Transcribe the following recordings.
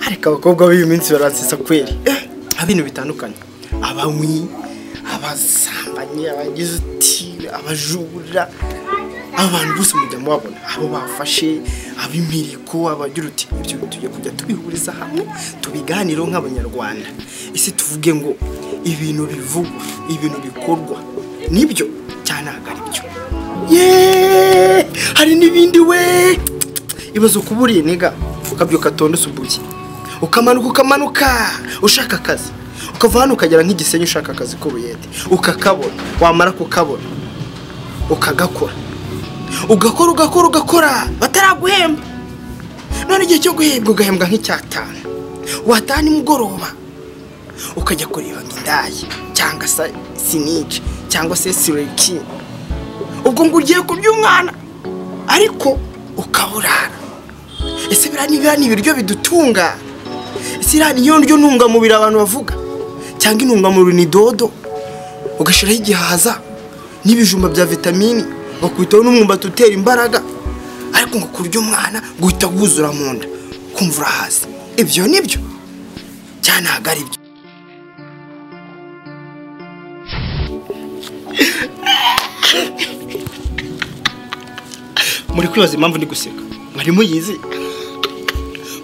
ariko abakobwa b'iyi minsi barasetsa kweri nta bintu bitandukanye abanywi abasambanyi abagize uti abajura abantu bose mujya mubabona abo bafashe ab'imiriko abagira uti ibyo tugiye kujya tubihuriza hamwe tubiganireho nk'abanyarwanda ese tuvuge ngo ibintu bivugwa ibintu bikorwa nibyo cyane ntabwo ari byo yeee hari n'ibindi we ibaze kuba uriye niga ukabyuka atondetse ubuki ukamanuka ukamanuka ushaka akazi ukava hano ukagera nk'igisenyi ushaka akazi k'ubuyede ukakabona wamara kukabona ukagakora ugakora ugakora ugakora bataraguhemba none igihe cyo guhembwa ugahembwa nk'icyatanu watana nimugoroba ukajya kureba nk'indaya cyangwa se sinici cyangwa se sireki ubwo ngo ugiye kuby'umwana ariko ukaburara ese biriya ni ibiryo bidutunga ese iriya niyo ndyo ntungamubiri abantu bavuga cyangwa intungamubiri ni dodo ugashyiraho igihaza n'ibijumba bya vitamini bakwitaho n'umwumbati utera imbaraga ariko ngo kurya umwana guhita wuzura mu nda kumva urahaze ibyo ni byo cyane ntabwo ari byo muri kwibaza impamvu ndi guseka mwari muyizi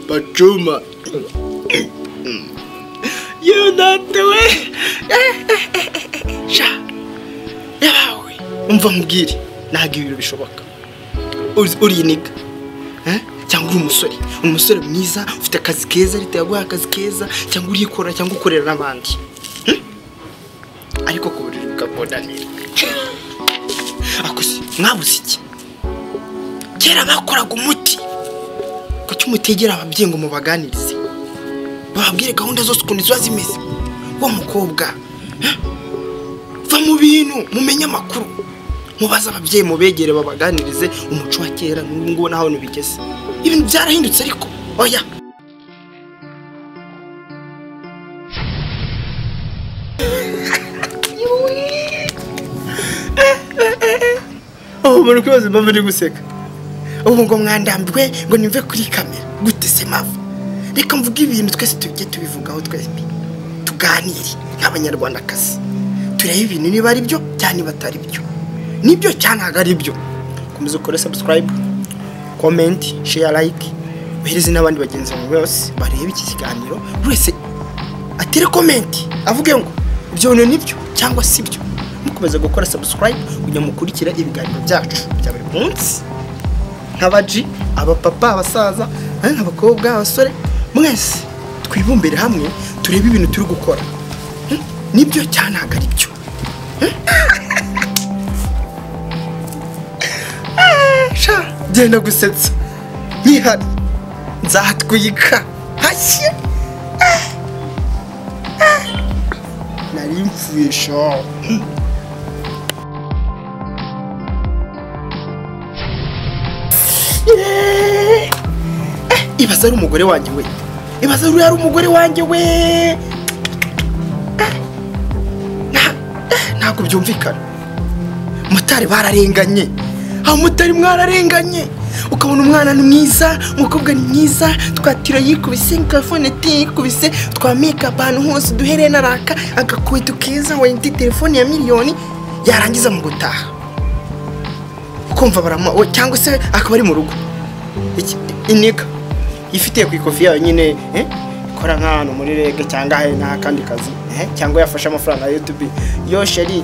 bacuma yewe data we sha yawe umva mubwire ntabwo ibintu bishoboka uri iniga cyangwa uri umusore umusore mwiza ufite akazi keza leta yaguha akazi keza cyangwa urikora cyangwa ukorera n'abandi ariko ku buriri ukakonanira akusi mwabuze iki kera bakoraga umuti kuki umutegera ababyeyi ngo mubaganirize bababwire gahunda zose ukuntu ziba zimeze uwo mukobwa va mu bintu mumenye amakuru mubaze ababyeyi mubegere babaganirize umuco wa kera n'ubu ngubu naho bigeze ibintu byarahindutse ariko oya ubu muri kwibaza impamvu ndi guseka ubu ngo mwandambwe ngo nimve kuri kamera gute se mavu reka mvuge ibintu twese tujye tubivugaho twese tuganire nk'abanyarwandakazi turebe ibintu niba ari byo cyangwa niba atari byo nibyo cyangwa ntabwo ari byo komeza ukore sabusikarayibu komenti sheya layike uhereze n'abandi bagenzi bawe bose barebe iki kiganiro buri wese atere komenti avuge ngo ibyo bintu ni byo cyangwa si byo mukomeza gukora sabusikarayibu kugira ngo mukurikire ibiganiro byacu bya buri munsi nk'abaji abapapa abasaza abakobwa abasore mwese twibumbire hamwe turebe ibintu turi gukora nibyo cyane ntabwo ari byo genda gusetsa ntihari nzatwika hashye nari mfuye shaho ibaza ari umugore wanjye we ibaza uriya ari umugore wanjye we ntabwo byumvikana mutari bararenganye aho mutari mwararenganye ukabona umwana ni mwiza umukobwa ni mwiza twatira yikubise telefone yikubise twamika ahantu hose duhereye naraka agakweto keza wayiti telefone ya miliyoni yarangiza mu gutaha ukumva baramuha cyangwa se akaba ari mu rugo inika ifitiye ku ikofi yayo nyine ikora nk'ahantu muri rege cyangwa hari n'akandi kazi cyangwa yafashe amafaranga ya yutubi yo sheri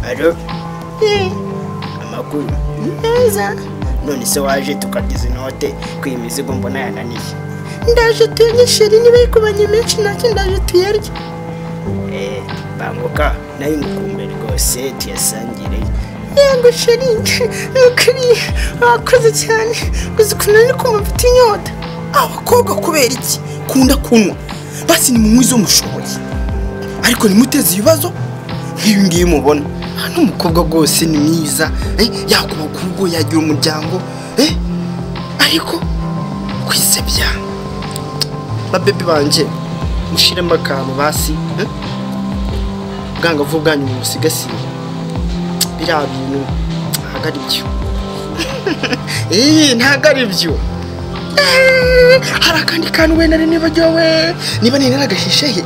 alo amakuru meza none se waje tukarya inote ku iyi mizigo mbona yananiye ndaje tuyarye sheri niba ikubanye menshi nacyo ndaje tuyarye banguka nayo ngukumbe rwose tuyasangire yego sheri nukuri wakoze cyane gusa ukuntu ari kumva mfite inyota abakobwa kubera iki kunda kunywa basi ni munywi zo mushoboye ariko nimuteze ibibazo nk'ibi ngibi mubona hano umukobwa rwose ni mwiza yakubaka urugo yagira umuryango ariko kwisebya babebe banjye mushyiremo akantu basi ubwangavu bwanyu bumusigasiye biriya bintu ntabwo ari byo ntabwo ari byo hari akandi kantu wenda ari nibagiwe niba nari naragashishehe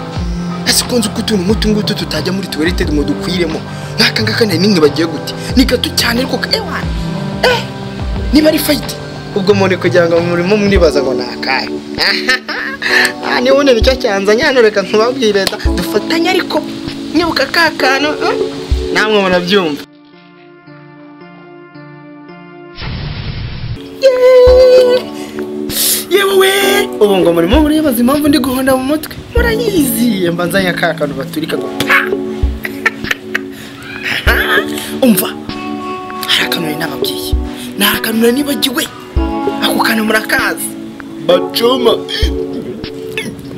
ese ukunze uko utuntu nk'utu ngutu tutajya muri tuwarete ngo dukwiremo nk'aka ngaka nari nibagiwe gute ni gato cyane ariko ewa eh niba ari fayiti ubwo muntu kugira ngo murimo mwibaza ngo ni akahe aha niba ubona nicyo cyanzanye hano reka nkubabwire da dufatanye ariko nibuka ka kantu eh, namwe murabyumva yewe ubu ngo murimo muribaza impamvu ndi guhonda mu mutwe murayizi mba nzanye ka kantu baturika ngo pa Ah, umva hari akantu nari nababwiye ni akantu nari nibagiwe ako kantu murakazi bacoma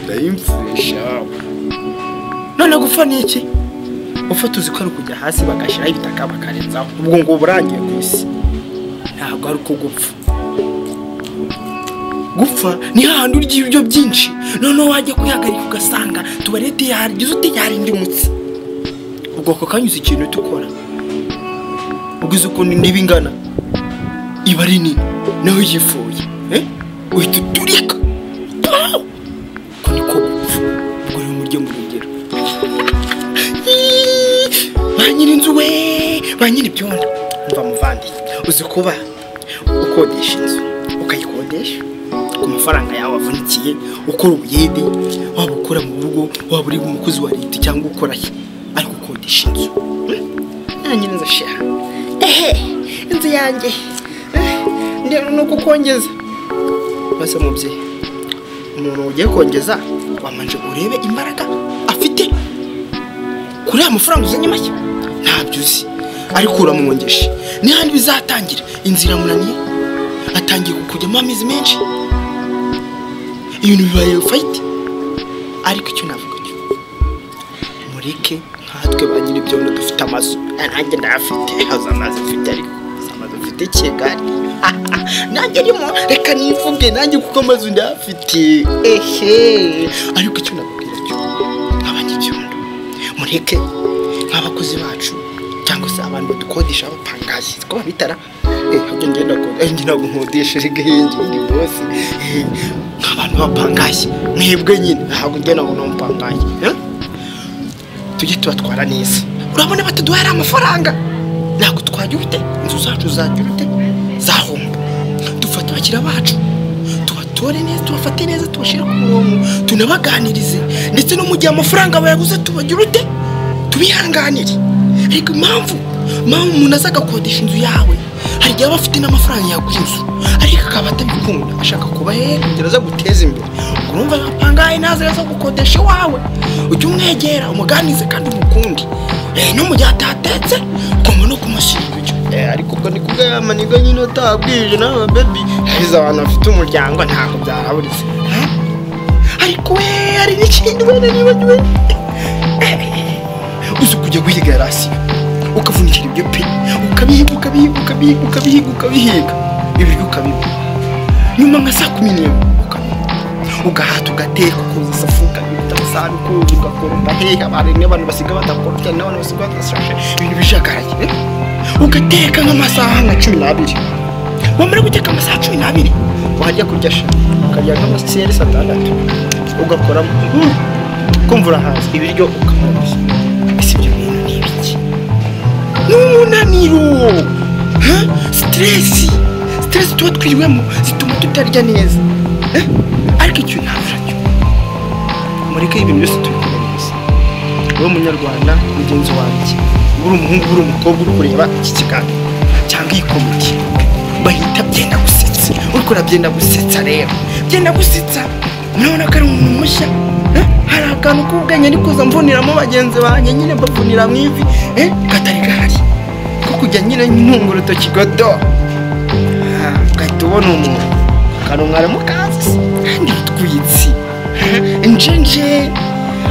ndayimfurisha none gupfa ni iki upfa tuzi ko ari ukujya hasi bagashyiraho ibitaka bakarenzaho ubwo ngo burangiye ku isi ntabwo ari uko gupfa gupfa ni hahandi urya ibiryo byinshi noneho wajya kuyahagarika ugasanga tubarete yagize uti yarindi umutsi ubwo ako kanyuze ikintu tukora ubwiza ukuntu indiba ingana iba ari nini naho yifuye eh? uhita uturika Ah! uko niko gupfa ubwo rero murye mu rugero Iiii! ba nyir'inzu we ba nyir'ibyondo mva muvandi uzi kuba ukodesha inzu ukayikodesha ku mafaranga yawe wavunikiye ukora ubuyede waba ukora mu rugo waba uri umukozi wa leta cyangwa ukora he ariko ukodesha inzu nta nyir'inzu ashyira ehe inzu yanjye Eh, ndeba ni uko ukongeza maze mubyeyi umuntu ugiye kongeza wamanje urebe imbaraga afite kuri ya mafaranga uzanye make ntabyo uzi ariko uramwongeshe n'ihandi bizatangira inzira munaniye atangiye kukujyamo amezi menshi ibintu bibaye fayiti ariko icyo navuga cyo mureke nkatwe ba nyiri ibyondo dufite amazu Eh, nanjye ndayafite haza amazi ufite ariko haza amazi ufite kigari nanjye arimo reka nivuge nanjye kuko amazu ndayafite ehe ariko icyo nakubwira cyo abanyibyondo mureke nk'abakozi bacu cyangwa se abantu badukodesha abapangazi two babitara njye ngenda njye ntabwo nkodesha erega yenge ndi bose Eh, nk'abantu bapangaye mwebwe nyine ntabwo njye ntabwo namupangaye eh? tujye tubatwara neza urabona bataduhera amafaranga ntabwo twajya urute inzu zacu zajya urute zahomba dufata abakiriya bacu tubatore neza tubafate neza tubashyire ku murongo tunabaganirize ndetse no mu gihe amafaranga bayaguze tubagira urute tubihanganire ariko impamvu impamvu umuntu aza agakodesha inzu yawe hari igihe aba afite n'amafaranga yagura inzu ariko akaba atabikunda ashaka kuba he kugira aza guteza imbere ubwo urumva apangaye ntaze aza gukodesha iwawe ujye umwegera umuganize kandi umukunde Eh, no mu gihe atatetse ugomba no kumushyira ibiryo Eh, ariko ubwo ni kubwa ya manigo nyine utabwije nawe bebi heza abantu bafite umuryango ntabwo byahaburize Eh? ariko we hari n'ikindi wenda nibagiwe uzi kujya guhiga yarasiyo ukavunikira ibyo pe ukabihiga ukabihiga ukabihiga ukabihiga ukabihiga ibiryo ukabiba nyuma nka saa kumi n'imwe ukabiba ugahata ugateka ukoza isafu ukabita amasahani ukuza ugakoromba hehe abantu n'abantu basiga badakorobye n'abantu basiga badashashe ibintu bijagaraye eh? ugateka nk'amasaha nka cumi n'abiri wamara guteka amasaha cumi n'abiri wajya kurya sha ukarya nk'amaseri saa tandatu ugakoramo mm, kumva urahaza ibiryo ukamurya ese ibyo bintu ni ibiki n'umunaniro ha? siteresi siteresi tuba twiriwemo zituma tutarya neza Eh? ariko icyo ntabura cyo mureke ibintu byose tubikora neza wowe munyarwanda mugenzi wanjye uri umuhungu uri umukobwa uri kureba iki kiganiro cyangwa iyi komedi bahita byenda gusetsa urikora byenda gusetsa rero byenda gusetsa murabona ko ari umuntu mushya Eh? hari akantu k'ubwenge ariko mvuniramo bagenzi banjye nyine mbavunira mu ivi eh, katari gahari ko kujya nyine ntunga urutoki godo Ah, ugahita ubona umuntu akantu mwari mukazi se kandi utwitsi Ah, njenje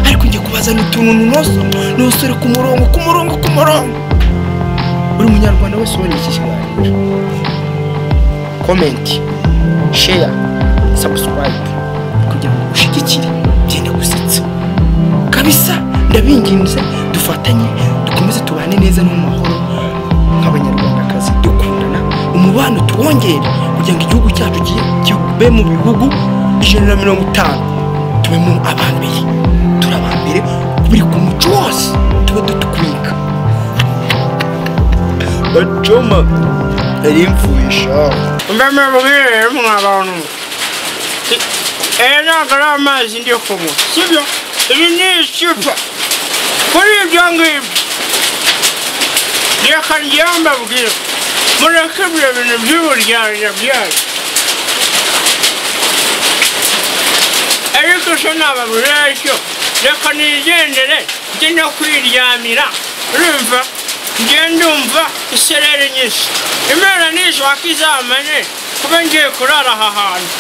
ariko njye kubazana utuntu nunoso nosore ku murongo ku murongo ku murongo buri munyarwanda wese ubonye iki kiganiro komenti sheya sabusikarayibe kugira ngo ushyigikire byenda gusetsa kabisa ndabinginze dufatanye dukomeze tubane neza no mu mahoro nk'abanyarwandakazi dukundana umuntu umubano tuwongere kugira ngo igihugu cyacu kibe kibe mu bihugu ijana na mirongo itanu tubemo abambere turi abambere buri ku muco wose tuba dutukwika bacoma arimfuhisha mbeme mbwire mwabantu aya ntabwo ari amazi ndi kunywa sibyo ibi ni icupa kuri ibyo ngibyo reka ryambabwira mureke ibyo bintu by'uburyarya byayo ariko se nababwira icyo reka nigendere njye no kwiryamira urumva njye ndumva isereri nyinshi imana nishaka izamane kuba ngiye kurara aha hantu